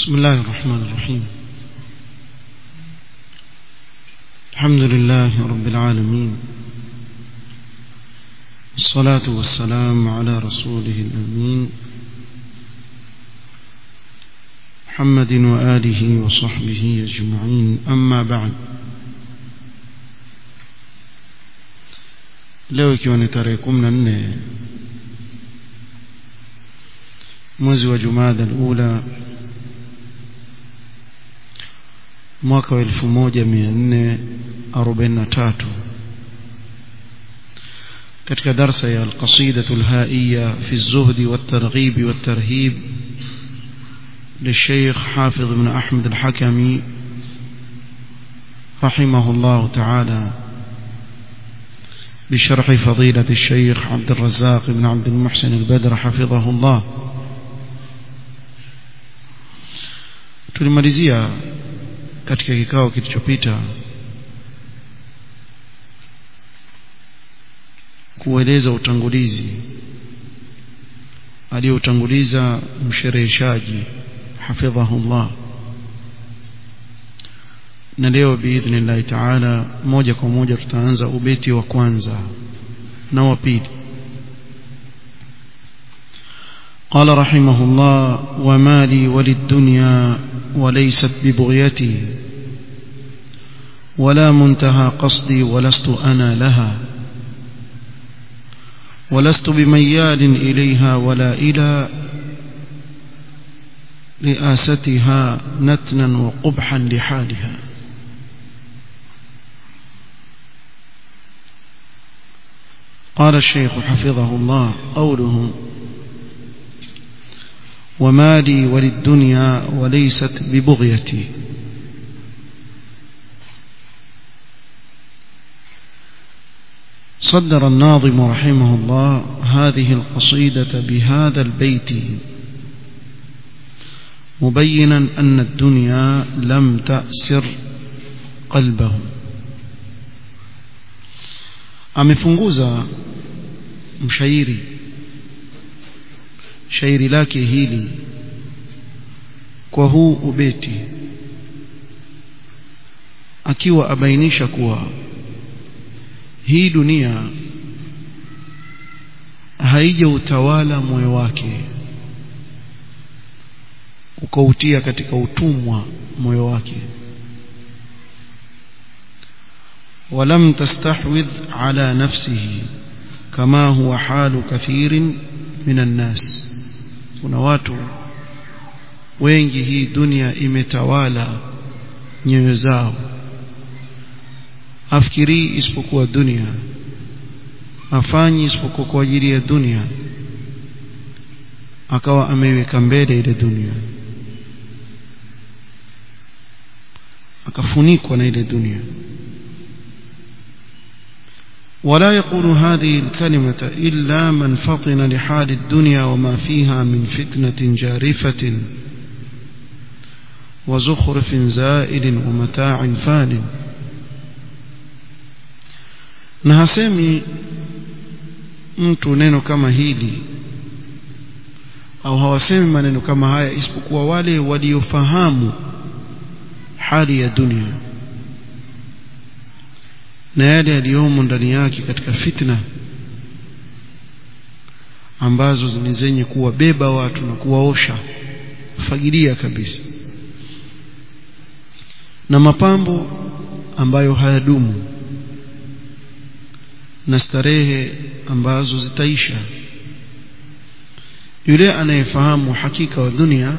بسم الله الرحمن الرحيم الحمد لله رب العالمين الصلاة والسلام على رسوله الأمين محمد وآله وصحبه أجمعين أما بعد leo ikiwa ni tarehe kumi na nne mwezi wa jumada alula mwaka wa elfu moja mia nne arobaini na tatu katika darsa ya alqasidatu lhaiya fi lzuhdi waltarghibi waltarhib للشيخ حافظ بن أحمد الحكمي رحمه الله تعالى بشرح فضيلة الشيخ عبد الرزاق بن عبد المحسن البدر حفظه الله tulimalizia katika kikao kilichopita kueleza utangulizi aliyoutanguliza mshereheshaji hafidhahullah na leo biidhnillahi taala moja kwa moja tutaanza ubeti wa kwanza na wa pili قال رحمه الله وما لي وللدنيا وليست ببغيتي ولا منتهى قصدي ولست أنا لها ولست بميال إليها ولا إلى رئاستها نتنا وقبحا لحالها قال الشيخ حفظه الله قوله وما لي وللدنيا وليست ببغيتي صدر الناظم رحمه الله هذه القصيدة بهذا البيت مبينا أن الدنيا لم تأسر قلبه amefunguza mshairi shairi lake hili kwa huu ubeti akiwa abainisha kuwa hii dunia haija utawala moyo wake ukautia katika utumwa moyo wake ولم تستحوذ على نفسه كما هو حال كثير من الناس kuna watu wengi hii dunia imetawala nyoyo zao afikirii isipokuwa dunia afanyi isipokuwa kwa ajili ya dunia akawa ameiweka mbele ile dunia akafunikwa na ile dunia ولا يقول هذه الكلمة إلا من فطن لحال الدنيا وما فيها من فتنة جارفة وزخرف زائل ومتاع فان na hasemi mtu neno kama hili au hawasemi maneno kama haya isipokuwa wale waliofahamu hali ya dunia na yale yaliyomo ndani yake katika fitna ambazo ni zenye kuwabeba watu na kuwaosha fagilia kabisa na mapambo ambayo hayadumu na starehe ambazo zitaisha yule anayefahamu hakika wa dunia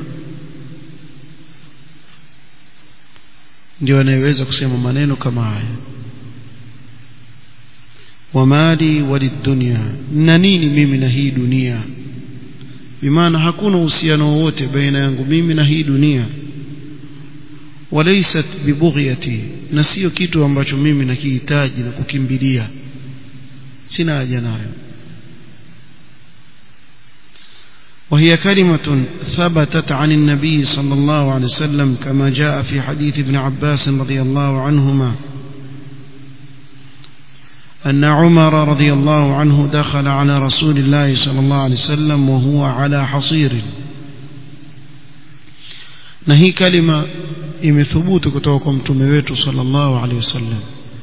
ndio anayeweza kusema maneno kama haya wamali walidunia na nini mimi na hii dunia bimaana hakuna uhusiano wowote baina yangu mimi na hii dunia walaysat bibughyati na sio kitu ambacho mimi nakihitaji na kukimbilia sina haja nayo وهي كلمة ثبتت عن النبي صلى الله عليه وسلم كما جاء في حديث ابن عباس رضي الله عنهما أن عمر رضي الله عنه دخل على رسول الله صلى الله عليه وسلم وهو على حصير na hii kalima imethubutu kutoka kwa mtume wetu sallallahu alaihi wasallam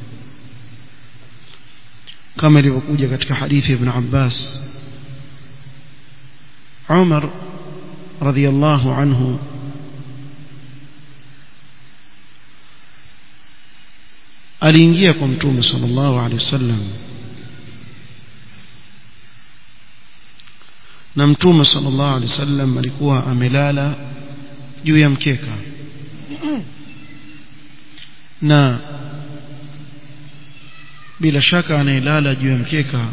kama ilivyokuja katika hadithi ibn Abbas Umar radhiyallahu anhu aliingia kwa mtume sallallahu alaihi wasallam na mtume sallallahu alaihi wasallam alikuwa amelala juu ya mkeka na bila shaka anayelala juu ya mkeka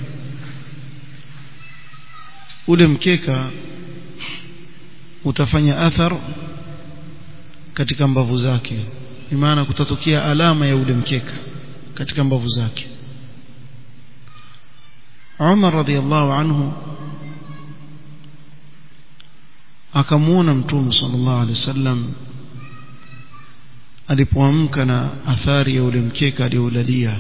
ule mkeka utafanya athar katika mbavu zake ni maana kutatokea alama ya ule mkeka katika mbavu zake Umar radhiallahu anhu akamuona mtume sallallahu alaihi wasallam alipoamka na athari ya ule mkeka aliolalia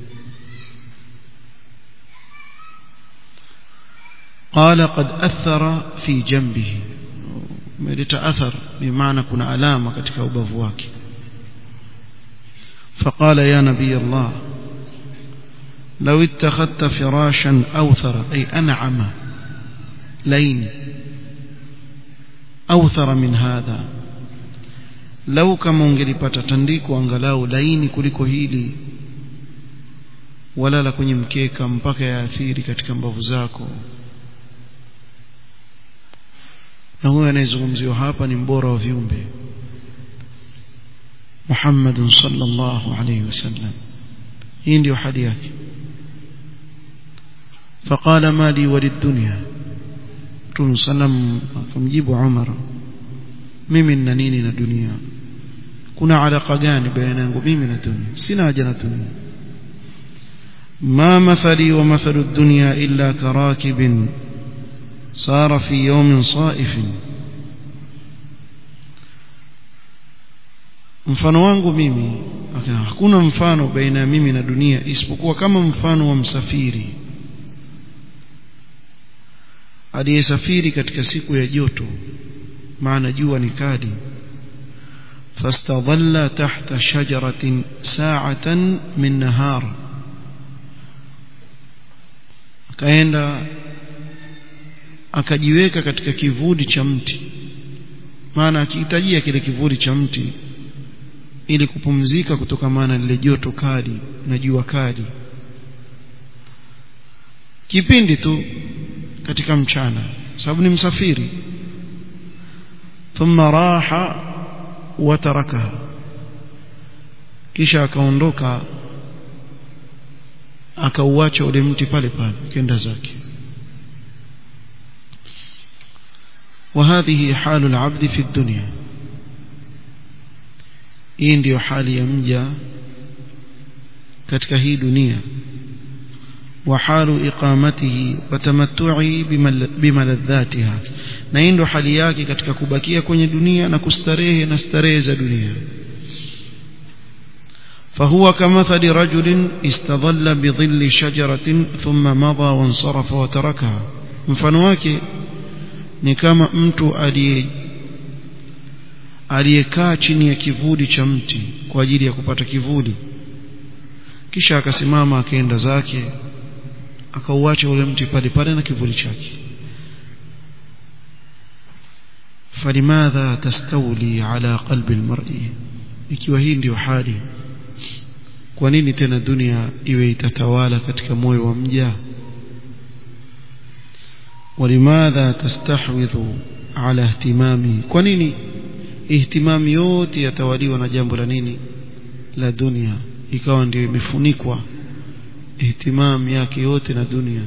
قال قد أثر في جنبه umeleta athar bimaana kuna alama katika ubavu wake فقال يا نبي الله لو اتخذت فراشا أوثر أي أنعم لين أوثر من هذا لو كما ungelipata tandiko angalau laini kuliko hili wala la kwenye mkeka mpaka yaathiri katika mbavu zako na huyo anayezungumziwa hapa ni mbora wa viumbe Muhammad sallallahu alayhi wasallam hii ndio hali yake فقال ما لي وللدنيا Mtume sallam akamjibu Umar mimi nina nini na dunia kuna alaka gani baina yangu mimi na dunia sina haja na dunia ما مثلي ومثل الدنيا إلا كراكب صار في يوم صائف mfano wangu mimi hakuna mfano baina ya mimi na dunia isipokuwa kama mfano wa msafiri aliyesafiri katika siku ya joto maana jua ni kali fastadhalla tahta shajaratin sa'atan min nahar akaenda akajiweka katika kivuli cha mti maana akihitajia kile kivuli cha mti ili kupumzika kutokamana lile joto kali na jua kali kipindi tu katika mchana sababu ni msafiri thumma raha wa tarakaha kisha akaondoka akauacha ule mti pale pale kenda zake وهذه حال العبد في الدنيا hii ndiyo hali ya mja katika hii dunia وحال إقامته وتمتعه بملذاتها na hii ndio hali yake katika kubakia kwenye dunia na kustarehe na starehe za dunia فهو كمثل رجل استظل بظل شجرة ثم مضى وانصرف وتركها mfano wake ni kama mtu aliye aliyekaa chini ya kivuli cha mti kwa ajili ya kupata kivuli kisha akasimama akaenda zake akauacha ule mti pale pale na kivuli chake فلماذا تستولي على قلب المرء ikiwa hii ndio hali kwa nini tena dunia iwe itatawala katika moyo wa mja ولماذا تستحوذ على اهتمامي kwa nini ihtimami yote yatawaliwa na jambo la nini la dunia ikawa ndio imefunikwa ihtimam yake yote na dunia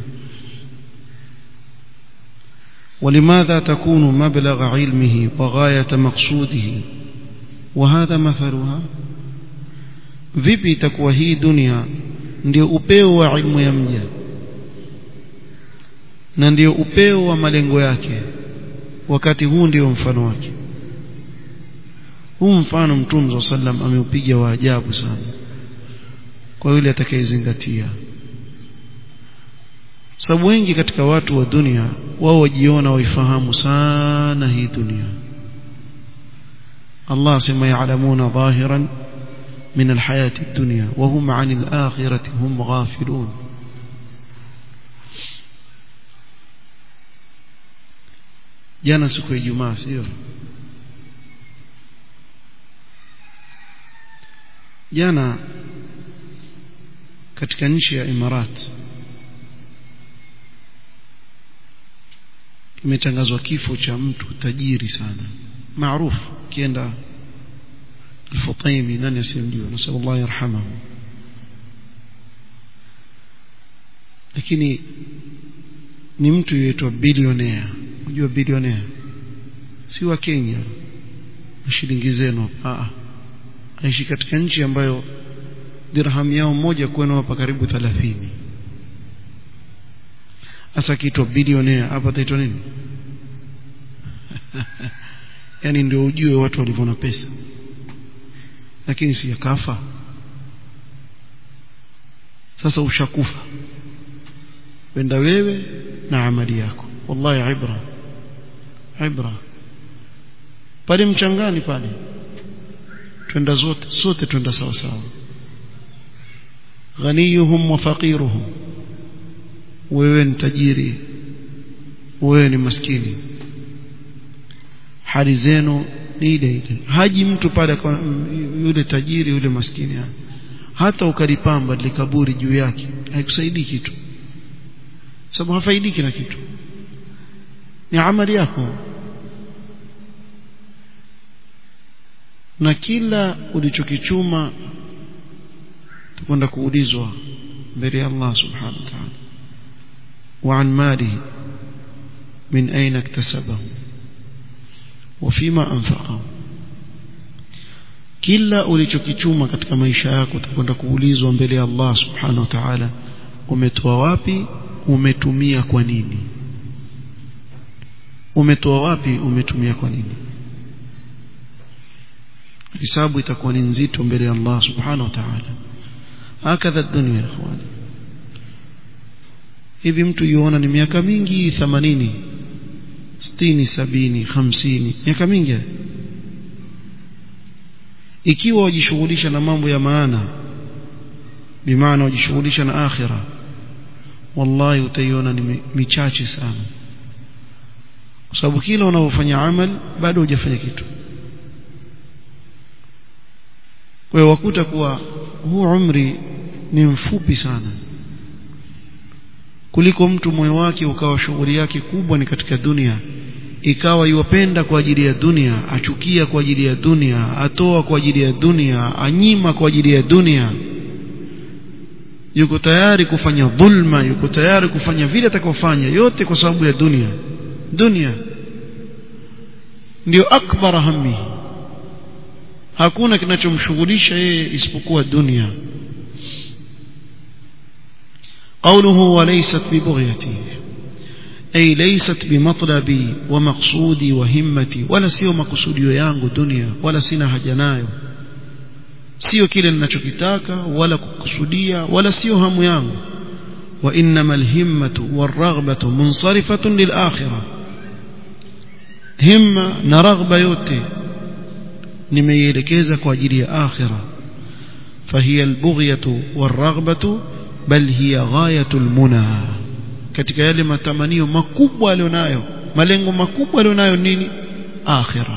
ولماذا تكون مبلغ علمه وغاية مقصوده وهذا مثلها vipi itakuwa hii dunia ndio upeo wa ilmu ya mja na ndio upeo wa malengo yake wakati huu ndio mfano wake huu mfano mtume sallam ameupiga wa ajabu sana kwa yule atakayezingatia sababu wengi katika watu wa dunia wao wajiona waifahamu sana hii dunia Allah sema ya'lamuna dhahiran min alhayati ad-dunya wa hum 'anil akhirati hum ghafilun jana siku ya Ijumaa sio jana katika nchi ya Imarat kimetangazwa kifo cha mtu tajiri sana maarufu kienda Al-Futaimi nani asimjua nasallallahu yarhamahu lakini ni mtu yeitwa bilionea unajua bilionea si wa Kenya shilingi zenu ah aishi katika nchi ambayo dirham yao moja kwenu hapa karibu 30 hasa kiitwa bilionea hapa taitwa nini yani ndio ujue watu walivyo na pesa lakini si yakafa sasa ushakufa wenda wewe na amali yako wallahi ibra ibra pale mchangani pale twenda zote sote twenda sawa sawa ghaniyuhum wa faqiruhum wewe ni tajiri wewe ni maskini hali zenu ni ile ile haji mtu pale yule tajiri yule maskini hata ukalipamba likaburi juu yake haikusaidii kitu sababu hafaidiki na kitu ni amali yako na kila ulichokichuma tukwenda kuulizwa mbele ya Allah subhanahu wa ta'ala وعن ماله من أين اكتسبه وفيما أنفقه kila ulichokichuma katika maisha yako utakwenda kuulizwa mbele ya Allah subhanahu wa ta'ala umetoa wapi umetumia kwa nini umetoa wapi umetumia kwa nini hisabu itakuwa ni nzito mbele ya Allah subhanahu wa ta'ala hakadha dunia ikhwani hivi mtu yuona ni miaka mingi 80 60 70 50 miaka mingi ikiwa wajishughulisha na mambo ya maana bimaana wajishughulisha na akhira wallahi utaiona ni michache sana kwa sababu kila unavyofanya amal bado hujafanya kitu kwa hiyo wakuta kuwa huu umri ni mfupi sana kuliko mtu moyo wake ukawa shughuli yake kubwa ni katika dunia ikawa iwapenda kwa ajili ya dunia achukia kwa ajili ya dunia atoa kwa ajili ya dunia anyima kwa ajili ya dunia yuko tayari kufanya dhulma yuko tayari kufanya vile atakofanya yote kwa sababu ya dunia dunia ndio akbar hammi hakuna kinachomshughulisha yeye isipokuwa dunia قوله وليست ببغيتي أي ليست بمطلبي ومقصودي وهمتي ولا سيو مقصودي yangu dunia wala sina haja nayo sio kile ninachokitaka wala kukusudia wala sio hamu yangu وانما الهمه والرغبه منصرفه للاخره همه na raghba yote nimeielekeza kwa ajili ya akhira فهي البغيه والرغبه بل هي غايه المنى katika yale matamanio makubwa alionayo malengo makubwa alionayo nini akhira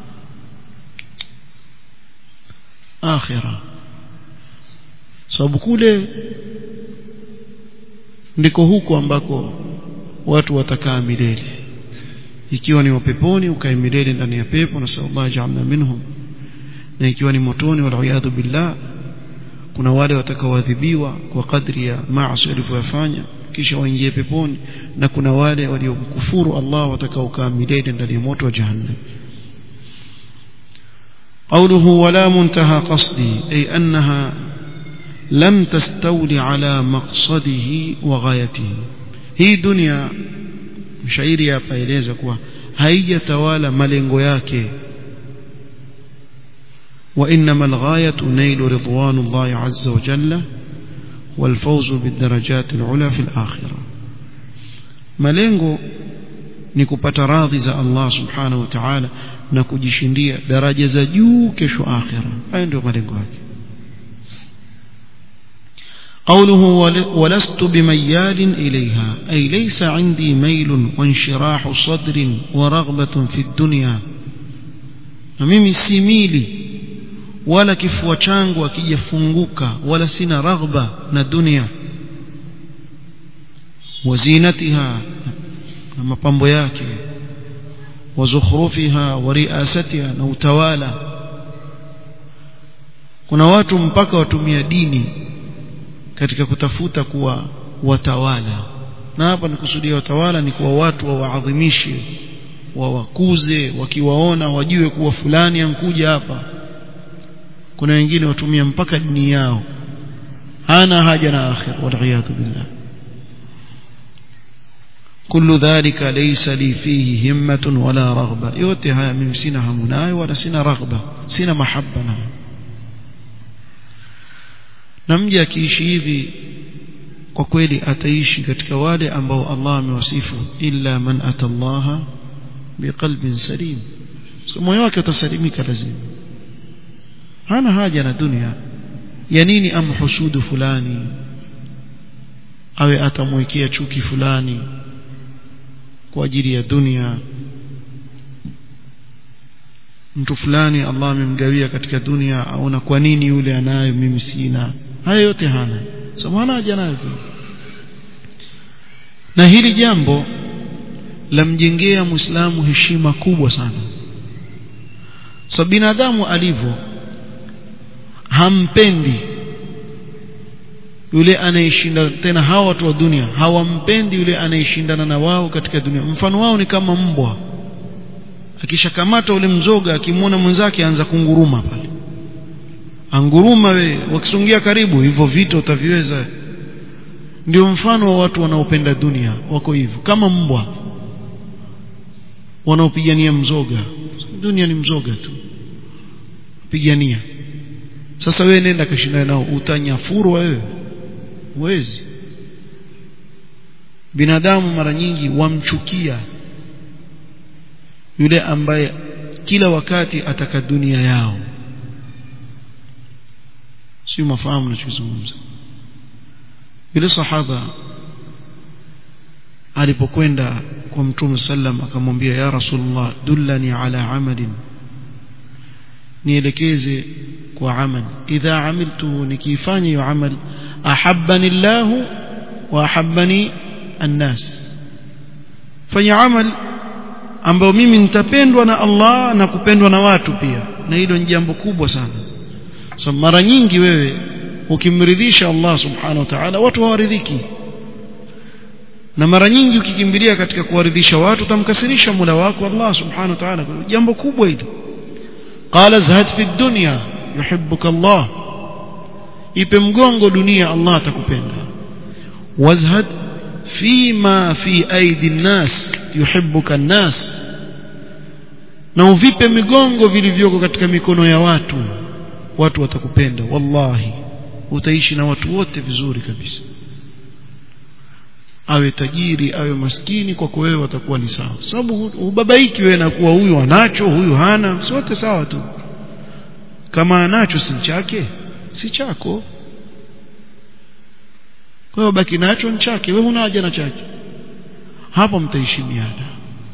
akhira sababu kule ndiko huko ambako watu watakaa milele ikiwa ni wapeponi ukae milele ndani ya pepo na sallallahu ja'alna minhum na ikiwa ni motoni wal billah kuna wale watakaoadhibiwa kwa kadri ya maasi walivyoyafanya kisha waingie peponi na kuna wale waliomkufuru Allah watakaokaa milele ndani ya moto wa jahannam قوله ولا منتهى قصدي أي أنها لم تستولي على مقصده وغايته هي دنيا mshairi hapa eleza kuwa haijatawala malengo yake وإنما الغاية نيل رضوان الله عز وجل والفوز بالدرجات العلى في الآخرة malengo ni kupata radhi za Allah subhanahu wa ta'ala na kujishindia daraja za juu kesho akhira hayo ndio malengo yake قوله ولست بميال إليها أي ليس عندي ميل وانشراح صدر ورغبة في الدنيا ميمي سيميلي ولا kifua changu akijafunguka wala sina raghba na dunia wazinatiha na mapambo yake wazukhrufiha wa riasatiha na utawala kuna watu mpaka watumia dini katika kutafuta kuwa watawala na hapa nikusudia watawala ni kuwa watu wawaadhimishe wawakuze wakiwaona wajue kuwa fulani ankuja hapa kuna wengine watumia mpaka dini yao hana haja na akhir waliyadhu billah كل ذلك ليس لي فيه همة ولا رغبة yote haya mimi sina hamu nayo wala sina raghba sina mahaba nayo na mje akiishi hivi kwa kweli ataishi katika wale ambao Allah amewasifu illa man atallaha biqalbin salim so moyo wake utasalimika lazima hana haja na dunia ya nini amhusudu fulani awe atamwekea chuki fulani kwa ajili ya dunia mtu fulani Allah amemgawia katika dunia aona kwa nini yule anayo mimi sina haya yote hana so maana haja nayo na hili jambo lamjengea muislamu heshima kubwa sana so binadamu alivyo hampendi yule anayeshinda tena hawa watu wa dunia hawampendi yule anayeshindana na wao katika dunia mfano wao ni kama mbwa akishakamata ule mzoga akimwona mwenzake anza kunguruma pale anguruma we wakisongia karibu hivyo vita utaviweza ndio mfano wa watu wanaopenda dunia wako hivyo kama mbwa wanaopigania mzoga dunia ni mzoga tu pigania sasa wewe nenda kashindana nao utanyafurwa wewe huwezi binadamu mara nyingi wamchukia yule ambaye kila wakati ataka dunia yao si mafahamu nachozungumza yule sahaba alipokwenda kwa mtume sallam akamwambia ya rasulullah dullani ala amalin nielekeze kwa amal idha amiltu nikifanya hiyo amal ahabbani Allah wa ahabbani annas fanya amal ambayo mimi nitapendwa na Allah na kupendwa na watu pia na hilo ni jambo kubwa sana so mara nyingi wewe ukimridhisha Allah subhanahu wa ta'ala watu hawaridhiki na mara nyingi ukikimbilia katika kuwaridhisha watu utamkasirisha Mola wako Allah subhanahu wa ta'ala jambo kubwa hilo qala zahad fi dunya yuhibbuka Allah ipe mgongo dunia Allah atakupenda wazhad fima fi aidi nnas yuhibbuka nnas na uvipe migongo vilivyoko katika mikono ya watu watu watakupenda wallahi utaishi na watu wote vizuri kabisa awe tajiri awe maskini kwako wewe watakuwa ni sawa sababu ubabaiki wewe na kuwa huyu anacho huyu hana sote sawa tu kama anacho si chake si chako kwa hiyo baki nacho ni chake wewe huna haja na chake hapo mtaheshimiana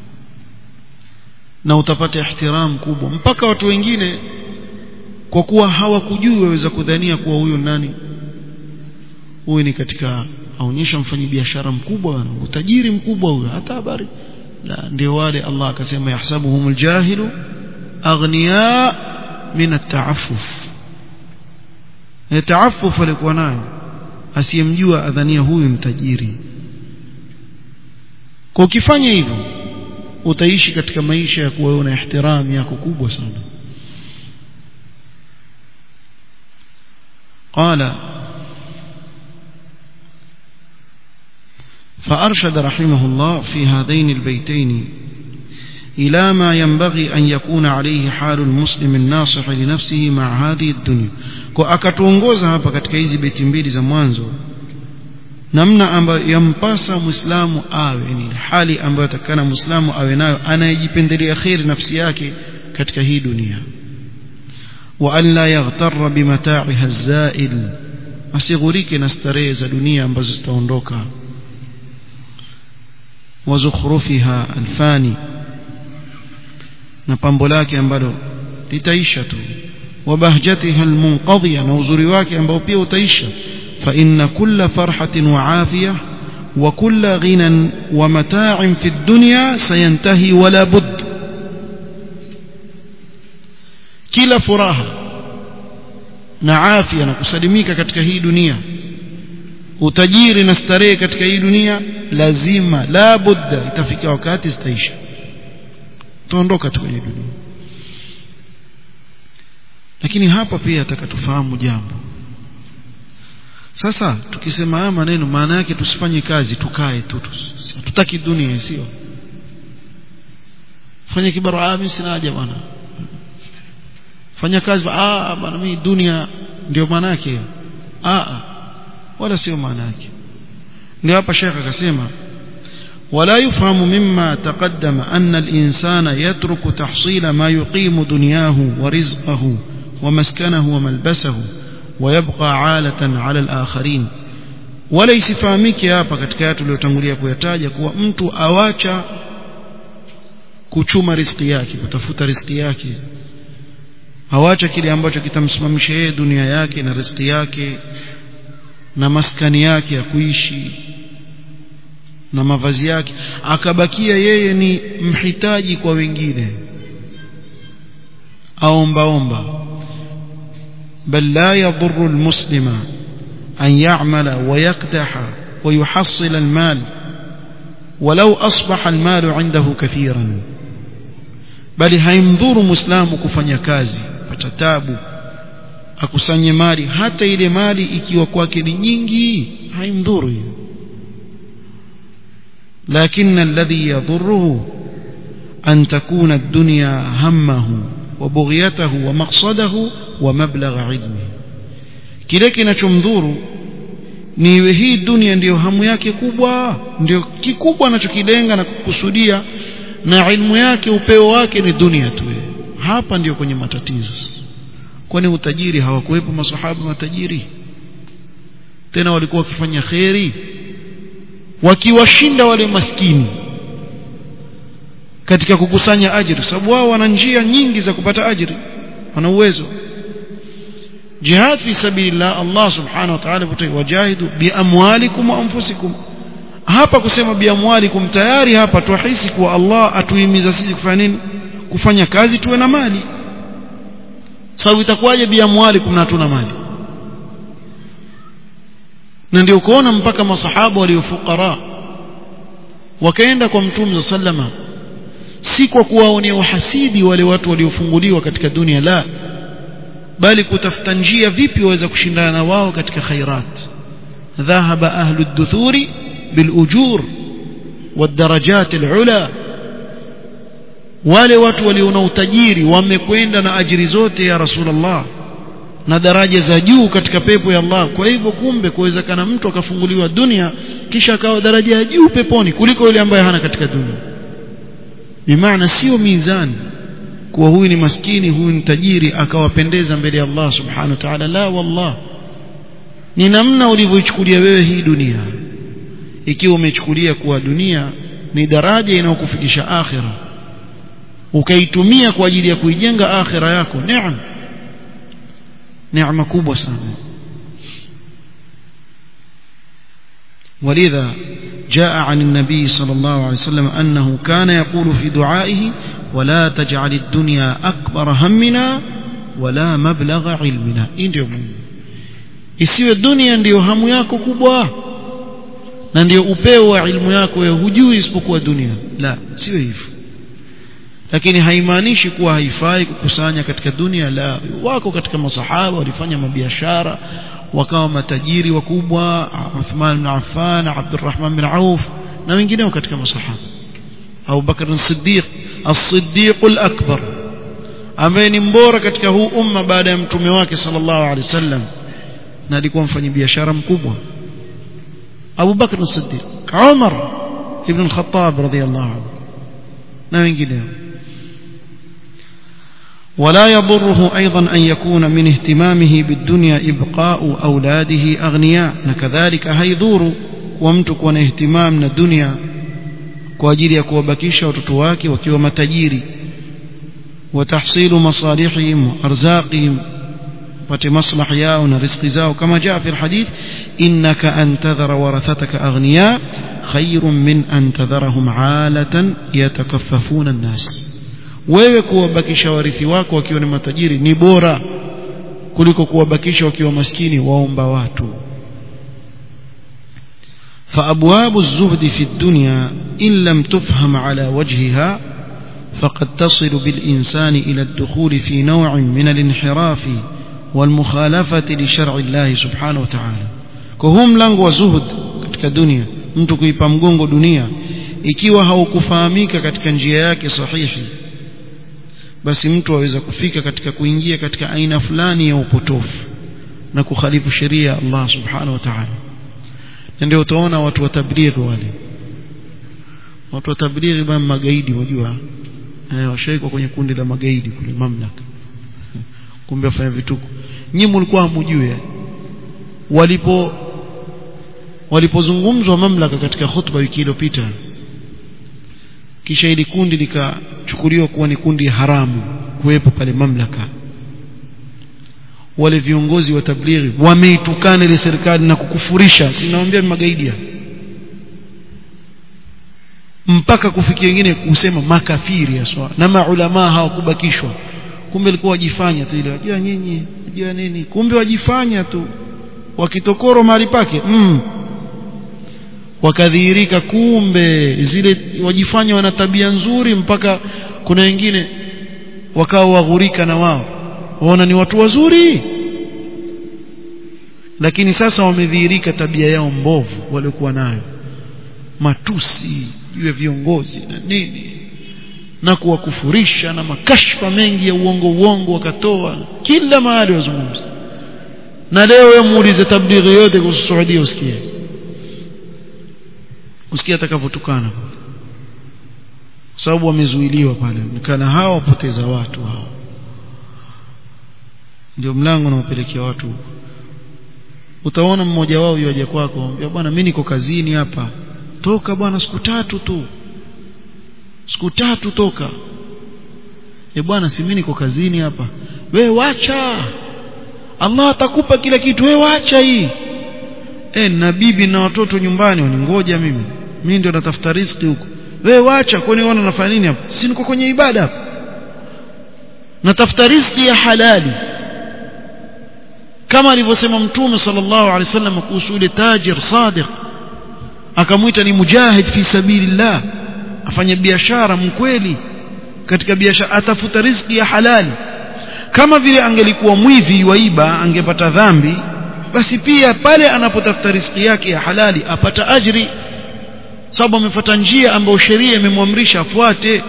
na utapata ihtiram kubwa mpaka watu wengine kwa kuwa hawakujui waweza kudhania kuwa huyo nani huyu ni katika aonyesha mfanyabiashara mkubwa utajiri mkubwa huyo hata habari la ndio wale Allah akasema yahsabuhumul jahilu aghniya min at-ta'affuf ta'affuf alikuwa nayo asiyemjua adhania huyu ni tajiri kwa ukifanya hivyo utaishi katika maisha ya kuwa una ihtiram yako kubwa sana قال فأرشد رحمه الله في هذين البيتين إلى ما ينبغي أن يكون عليه حال المسلم الناصح لنفسه مع هذه الدنيا kwa akatuongoza hapa katika hizi beti mbili za mwanzo namna ambayo yampasa muislamu awe ni hali ambayo atakana muislamu awe nayo anayejipendelea kheri nafsi yake katika hii dunia wa an la yaghtarra bimata'iha zail asighurike na starehe za dunia ambazo zitaondoka wa zukhrufiha alfani na pambo lake ambalo litaisha tu wa bahjatiha almunqadhiya na uzuri wake ambao pia utaisha fa inna kulla farhatin wa afiyah wa kulla ghinan wa mata'in fi dunya sayantahi wala budd kila furaha na afya na kusalimika katika hii dunia utajiri na starehe katika hii dunia lazima la budda itafika wakati zitaisha tuondoka tu kwenye dunia lakini hapa pia atakatufahamu jambo sasa tukisema haya maneno maana yake tusifanye kazi tukae tu tutaki dunia sio fanye kibara mimi sina haja bwana fanya kazi ah bwana mimi dunia ndio maana yake ah wala sio maana yake ndio hapa shekha akasema ولا يفهم مما تقدم أن الإنسان يترك تحصيل ما يقيم دنياه ورزقه ومسكنه وملبسه ويبقى عالة على الآخرين ولا isifahamike hapa katika yatu tuliyotangulia kuyataja kuwa mtu awacha kuchuma riziki yake kutafuta riziki yake awacha kile ambacho kitamsimamisha yeye dunia yake na riziki yake na maskani yake ya kuishi na mavazi yake akabakia yeye ni mhitaji kwa wengine aombaomba بل لا يضر المسلم أن يعمل ويقدح ويحصل المال ولو أصبح المال عنده كثيرا بل هيمضر مسلم كفanya kazi patatabu akusanye mali hata ile mali ikiwa kwake ni nyingi haimdhuru hiyo لكن الذي يضره أن تكون الدنيا همه وبغيته ومقصده ومبلغ علمه kile kinachomdhuru ni iwe hii dunia ndiyo hamu yake kubwa ndio kikubwa anachokilenga na kukusudia na ilmu yake upeo wake ni dunia tu hapa ndio kwenye matatizo kwani utajiri hawakuwepo masahaba matajiri tena walikuwa wakifanya kheri wakiwashinda wale maskini katika kukusanya ajiri sababu wao wana njia nyingi za kupata ajiri wana uwezo jihad fi sabilillah Allah subhanahu wa ta'ala wajahidu biamwalikum wa anfusikum hapa kusema biamwalikum tayari hapa tuhisi kuwa Allah atuhimiza sisi kufanya nini kufanya kazi tuwe na mali sababu itakuwaje biamwalikum na hatuna mali na ndio kuona mpaka masahaba waliofukara wakaenda kwa mtume sallama si kwa kuwaonea uhasidi wale watu waliofunguliwa katika dunia la bali kutafuta njia vipi waweza kushindana na wao katika khairat dhahaba ahlu ad-duthuri bil ujur والدرجات العلى wale watu waliona utajiri wamekwenda na ajiri zote ya rasulullah na daraja za juu katika pepo ya Allah kwa hivyo kumbe kuwezekana mtu akafunguliwa dunia kisha akawa daraja ya juu peponi kuliko yule ambaye hana katika dunia bimaana sio mizani kuwa huyu ni maskini huyu ni tajiri akawapendeza mbele ya Allah subhanahu wa ta'ala la wallah ni namna ulivyoichukulia wewe hii dunia ikiwa umechukulia kuwa dunia ni daraja inayokufikisha akhira ukaitumia kwa ajili ya kuijenga akhira yako neema neema kubwa sana ولذا جاء عن النبي صلى الله عليه وسلم أنه كان يقول في دعائه ولا تجعل الدنيا أكبر همنا ولا مبلغ علمنا ndio isiwe dunia ndiyo hamu yako kubwa na ndio upeo wa ilmu yako wewe hujui isipokuwa dunia la sio hivyo lakini haimaanishi kuwa haifai kukusanya katika dunia la wako katika masahaba walifanya mabiashara wakawa matajiri wakubwa Uthman bin Affan Abdurrahman bin Auf na wengineo katika masahaba Abu Bakar as-Siddiq as-Siddiq al-Akbar ambaye ni mbora katika huu umma baada ya mtume wake sallallahu alaihi wasallam na alikuwa mfanyabiashara mkubwa Abu Bakr as-Siddiq Umar ibn al-Khattab radiyallahu anhu na wengineo ولا يضره أيضا أن يكون من اهتمامه بالدنيا إبقاء أولاده أغنياء نكذلك هيذور ومتك اهتمام الدنيا kwa ajili ya kuwabakisha watoto wake wakiwa matajiri watahsilu masalihihim arzaqihim pate maslahi yao na riziki zao kama jaa fi alhadith innaka an tadhara warathataka aghniya khairun min an tadharahum alatan yatakaffafuna an-nas wewe kuwabakisha warithi wako wakiwa ni matajiri ni bora kuliko kuwabakisha wakiwa maskini waomba watu فأبواب الزهد في الدنيا إن لم تفهم على وجهها فقد تصل بالإنسان إلى الدخول في نوع من الانحراف والمخالفة لشرع الله سبحانه وتعالى كهم لنغ وزهد katika dunia mtu kuipa mgongo dunia ikiwa haukufahamika katika njia yake sahihi basi mtu aweza kufika katika kuingia katika aina fulani ya upotofu na kukhalifu sheria ya Allah subhanahu wa ta'ala na ndio utaona watu wa tablighi wale watu wa tablighi bwana magaidi wajua eh washaikwa kwenye kundi la magaidi kule mamlaka kumbe wafanya vituko nyinyi mlikuwa hamjui walipo walipozungumzwa mamlaka katika khutba wiki iliyopita kisha ili kundi likachukuliwa kuwa ni kundi haramu kuwepo pale mamlaka wale viongozi wa tablighi wameitukana ile serikali na kukufurisha sinawaambia magaidi mpaka kufikia wengine kusema makafiri aswa na maulama hawakubakishwa kumbe ilikuwa wajifanya tu ile wajua nyinyi wajua nini kumbe wajifanya tu wakitokoro mahali pake mm. wakadhihirika kumbe zile wajifanya wana tabia nzuri mpaka kuna wengine wakawa waghurika na wao waona ni watu wazuri lakini sasa wamedhihirika tabia yao mbovu waliokuwa nayo matusi juu ya viongozi na nini na kuwakufurisha na makashfa mengi ya uongo uongo wakatoa kila mahali wazungumza na leo wewe muulize tablighi yote kuhusu Saudia usikie usikie atakavyotukana sababu wamezuiliwa pale nikana hao wapoteza watu hao ndio mlango unaopelekea watu utaona mmoja wao yaje kwako ambia bwana mimi niko kazini hapa toka bwana siku tatu tu siku tatu toka e bwana si mimi niko kazini hapa we wacha Allah atakupa kila kitu we wacha hii e na bibi na watoto nyumbani waningoja mimi mimi ndio natafuta riziki huko we wacha kwani wana nafanya nini hapa si niko kwenye ibada hapa natafuta riziki ya halali kama alivyosema mtume sallallahu alaihi wasallam kuhusu yule tajir sadiq akamwita ni mujahid fi sabilillah afanya biashara mkweli katika biashara atafuta riziki ya halali kama vile angelikuwa mwivi waiba angepata dhambi basi pia pale anapotafuta riziki yake ya halali apata ajri sababu amefuata njia ambayo sheria imemwamrisha afuate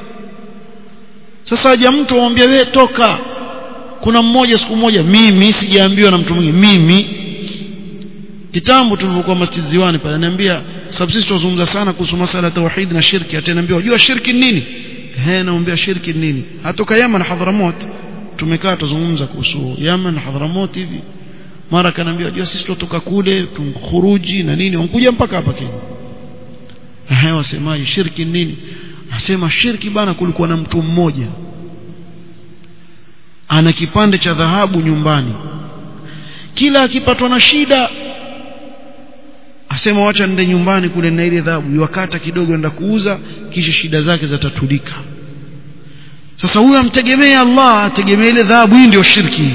sasa haja mtu amwambia wewe toka kuna mmoja siku moja mimi sijaambiwa na mtu mwingine mimi kitambo tulipokuwa masjid ziwani pale ananiambia sababu sisi tunazungumza sana kuhusu masala ya tauhid na shirki ataniambia unajua shirki nini eh naambia shirki nini hatoka Yaman na Hadhramut tumekaa tuzungumza kuhusu Yaman na Hadhramut hivi mara kanaambia unajua sisi tutoka kule tumkhuruji na nini wankuja mpaka hapa Kenya eh wasemaje shirki nini asema shirki bana kulikuwa na mtu mmoja ana kipande cha dhahabu nyumbani kila akipatwa na shida asema wacha nende nyumbani kule na ile dhahabu iwakata kidogo enda kuuza kisha shida zake zatatulika sasa huyu amtegemea Allah ategemea ile dhahabu hii ndio shirki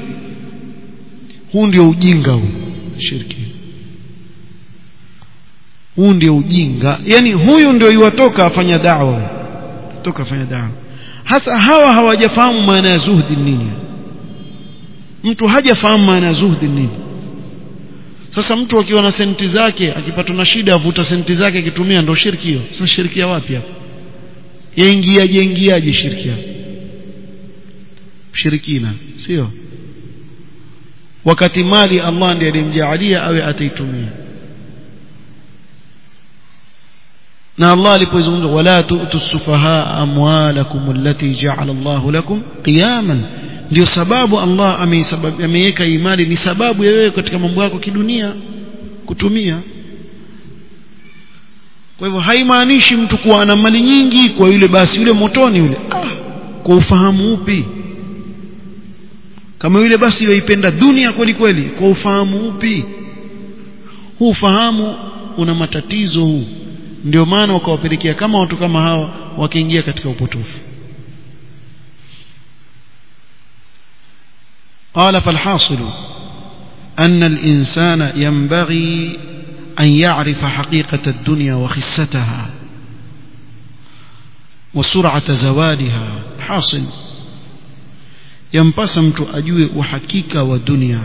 huu ndio ujinga huu shirki huu ndio ujinga yani huyu ndio iwatoka afanya da'wa toka afanya da'wa hasa hawa hawajafahamu maana ya zuhdi nini mtu hajafahamu maana ya zuhdi nini sasa mtu akiwa na senti zake akipatwa na shida avuta senti zake akitumia ndo shirki hiyo sasa shirki ya wapi hapo yaingiaje ingiaje shirki hapo shirikina sio wakati mali Allah ndiye alimjaalia awe ataitumia na Allah alipoizungumza wala tu'tu sufaha amwalakum allati ja'ala Allah lakum qiyaman ndio sababu Allah ameiweka imani ni sababu ya wewe katika mambo yako kidunia kutumia kwa hivyo haimaanishi mtu kuwa ana mali nyingi kwa yule basi yule motoni yule ah, kwa ufahamu upi kama yule basi yoipenda dunia kweli kweli kwa ufahamu upi huu ufahamu una matatizo huu ndio maana wakawapelekea kama watu kama hawa wakiingia katika upotofu قال فالحاصل أن الإنسان ينبغي أن يعرف حقيقة الدنيا وخستها وسرعة زوالها حاصل ينبس mtu ajue uhakika wa dunia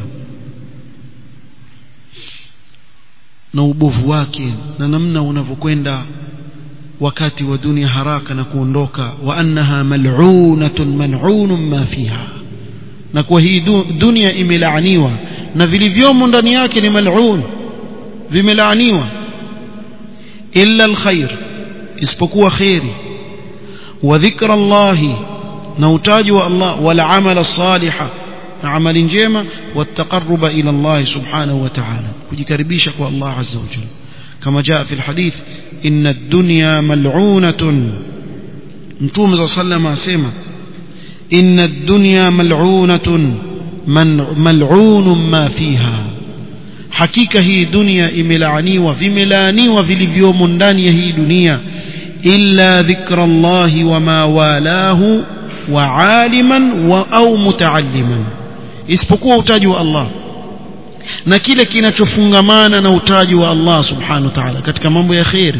na ubovu wake na namna unavyokwenda wakati wa dunia haraka na kuondoka wa annaha mal'unatun mal'unun ma fiha na kwa hii dunia imelaaniwa na vilivyomo ndani yake ni mal'un vimelaaniwa illa alkhair isipokuwa khairi wa dhikra Allah na utaji wa Allah wal amala salihah na amali njema والتقرب الى الله سبحانه وتعالى kujikaribisha kwa Allah azza wa jalla kama jaa fi alhadith inna ad-dunya mal'unatun mtume صلى الله عليه asema inna ad-dunya mal'unatun mal'un ma fiha hakika hii dunia imelaaniwa vimelaaniwa vilivyomo ndani ya hii dunia illa dhikra Allah wa ma walahu wa aliman wa au mutaalliman isipokuwa utaji wa Allah na kile kinachofungamana na utaji wa Allah subhanahu wa ta'ala katika mambo ya khair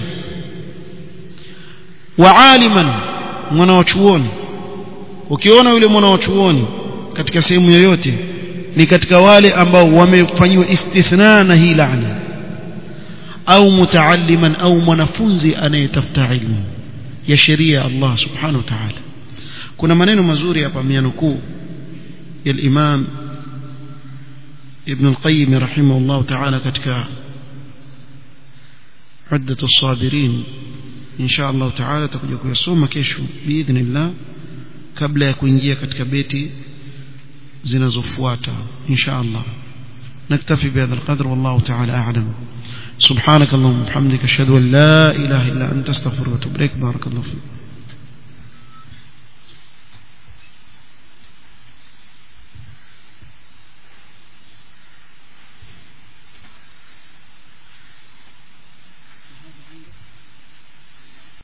wa aliman mwana wa chuoni ukiona yule mwana wa chuoni katika sehemu yoyote ni katika wale ambao wamefanyiwa istithna na hii laana au mutaalliman au mwanafunzi anayetafuta ilmu ya sheria Allah subhanahu wa ta'ala kuna maneno mazuri hapa mianukuu ya al-Imam Ibn al-Qayyim rahimahullah ta'ala katika عدة الصابرين إن شاء الله تعالى تكون kuyasoma kesho باذن الله kabla ya kuingia katika beti zinazofuata إن شاء الله نكتفي بهذا القدر والله تعالى أعلم سبحانك اللهم وبحمدك أشهد أن لا إله إلا أنت استغفرك وأتوب إليك بارك الله فيك